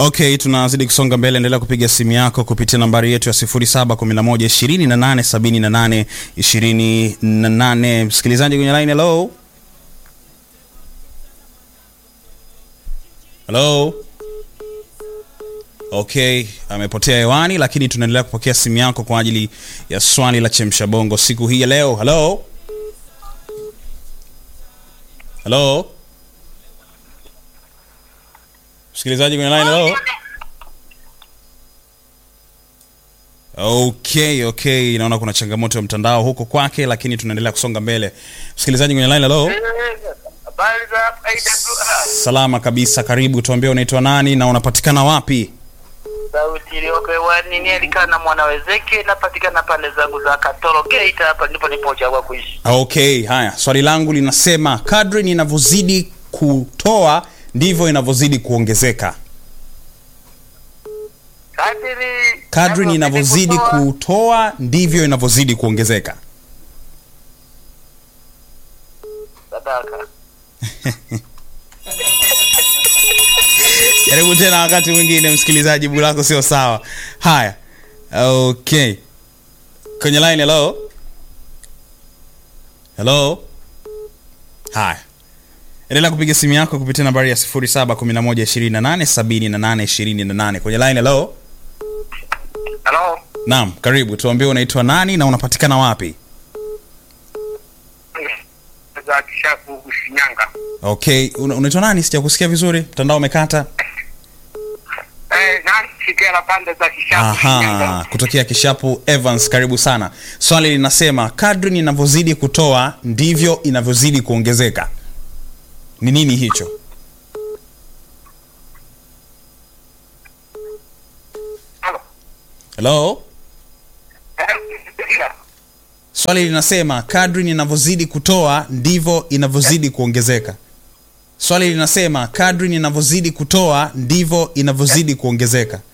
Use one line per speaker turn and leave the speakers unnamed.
Okay, tunazidi kusonga mbele. Endelea kupiga simu yako kupitia nambari yetu ya 0711 28 Msikilizaji kwenye line, hello hello. Okay, amepotea hewani, lakini tunaendelea kupokea simu yako kwa ajili ya swali la chemsha bongo siku hii ya leo. Hello hello, msikilizaji kwenye line, hello. Okay, okay, naona kuna changamoto ya mtandao huko kwake, lakini tunaendelea kusonga mbele. Msikilizaji kwenye line, hello.
Habari za AWR.
Salama kabisa, karibu. Tuambie unaitwa nani na unapatikana wapi?
Sauti iliyoko hewani ni Elikana mwana wezeke, napatikana pande zangu za Katoro Geita, hapa ndipo nipochagua kuishi.
Okay, haya, swali langu linasema kadri ninavyozidi kutoa ndivyo inavyozidi kuongezeka.
Kadiri
Kadri ninavyozidi
kutoa-
kutoa ndivyo inavyozidi kuongezeka.
sadaka.
Jaribu tena wakati mwingine, msikilizaji, jibu lako sio sawa. Haya, okay, kwenye line. Hello, hello. Haya, endelea kupiga simu yako kupitia nambari ya 0711287828 kwenye line. Hello,
Hello.
naam, karibu. Tuambie unaitwa nani na unapatikana wapi?
Za Kishapu Shinyanga.
Okay, una- unaitwa nani? Sijakusikia vizuri, mtandao umekata.
Eh, nani shikela pande za Kishapu Shinyanga.
Aha, kutokea Kishapu Evans, karibu sana. Swali linasema kadri ninavyozidi kutoa ndivyo inavyozidi kuongezeka. Ni nini hicho?
Hello.
Hello?
Eh,
Swali linasema kadri ninavyozidi kutoa ndivyo inavyozidi kuongezeka. Swali linasema kadri ninavyozidi kutoa ndivyo inavyozidi kuongezeka.